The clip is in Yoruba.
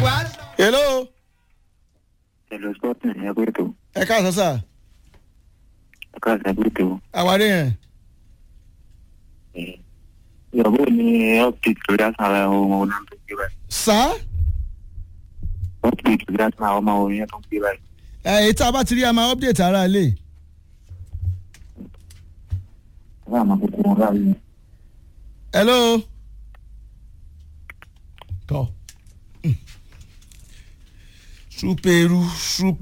hello Hello, Sporting, ẹ pé tó. ẹ káàsán sà Ẹ káàsán ẹ pé tó. àwárí yẹn Ìyàwó ni update lórí àṣàrà ọmọ orin tó gbé báyìí. sá Update lórí àṣàrà ọmọ orin tó gbé báyìí. èyí tá a bá ti rí a máa update ara ilé Ẹ bá àmọ́ kókó wọn báyìí. hello tọ súpẹrú súpẹ.